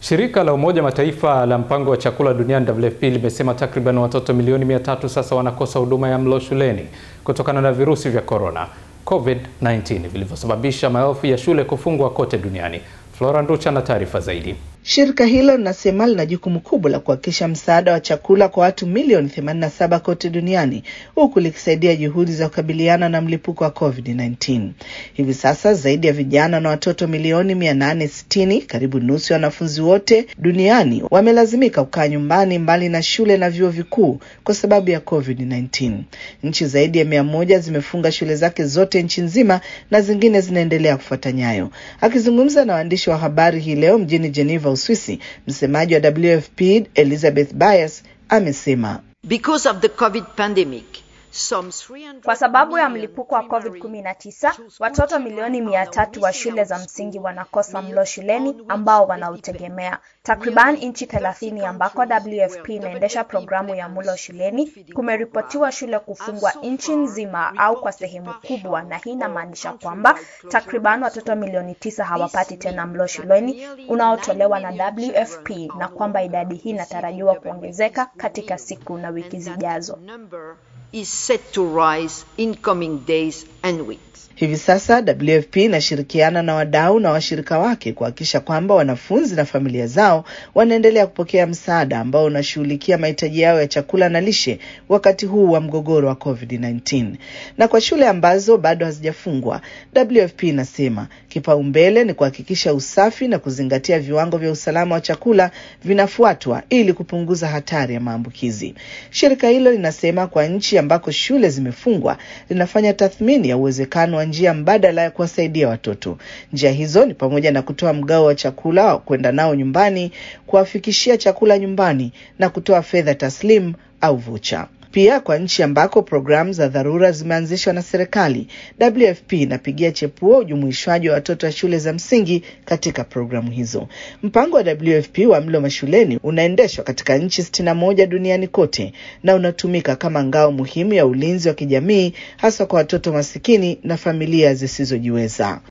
Shirika la Umoja Mataifa la mpango wa chakula duniani WFP limesema takriban watoto milioni mia tatu sasa wanakosa huduma ya mlo shuleni kutokana na virusi vya korona COVID-19 vilivyosababisha maelfu ya shule kufungwa kote duniani. Flora Nducha na taarifa zaidi. Shirika hilo linasema lina jukumu kubwa la kuhakikisha msaada wa chakula kwa watu milioni 87 kote duniani huku likisaidia juhudi za kukabiliana na mlipuko wa COVID-19. Hivi sasa zaidi ya vijana na watoto milioni 860, karibu nusu ya wanafunzi wote duniani wamelazimika kukaa nyumbani mbali na shule na vyuo vikuu kwa sababu ya COVID-19. Nchi zaidi ya mia moja zimefunga shule zake zote nchi nzima na zingine zinaendelea kufuata nyayo. Akizungumza na waandishi wa habari hii leo mjini Geneva Uswisi, msemaji wa WFP Elizabeth Byers amesema Because of the COVID pandemic, kwa sababu ya mlipuko wa COVID-19, watoto milioni mia tatu wa shule za msingi wanakosa mlo shuleni ambao wanautegemea. Takriban nchi thelathini ambako WFP inaendesha programu ya mlo shuleni, kumeripotiwa shule kufungwa nchi nzima au kwa sehemu kubwa, na hii inamaanisha kwamba takriban watoto milioni tisa hawapati tena mlo shuleni unaotolewa na WFP na kwamba idadi hii inatarajiwa kuongezeka katika siku na wiki zijazo. is set to rise in coming days and weeks. Hivi sasa WFP inashirikiana na wadau na washirika wake kuhakikisha kwamba wanafunzi na familia zao wanaendelea kupokea msaada ambao unashughulikia mahitaji yao ya chakula na lishe wakati huu wa mgogoro wa COVID-19. Na kwa shule ambazo bado hazijafungwa, WFP inasema kipaumbele ni kuhakikisha usafi na kuzingatia viwango vya usalama wa chakula vinafuatwa ili kupunguza hatari ya maambukizi. Shirika hilo linasema kwa nchi ambako shule zimefungwa, linafanya tathmini ya uwezekano wa njia mbadala ya kuwasaidia watoto. Njia hizo ni pamoja na kutoa mgao wa chakula wa kwenda nao nyumbani, kuwafikishia chakula nyumbani na kutoa fedha taslimu au vucha. Pia kwa nchi ambako programu za dharura zimeanzishwa na serikali, WFP inapigia chepuo ujumuishwaji wa watoto wa shule za msingi katika programu hizo. Mpango wa WFP wa mlo mashuleni unaendeshwa katika nchi sitini na moja duniani kote na unatumika kama ngao muhimu ya ulinzi wa kijamii hasa kwa watoto masikini na familia zisizojiweza.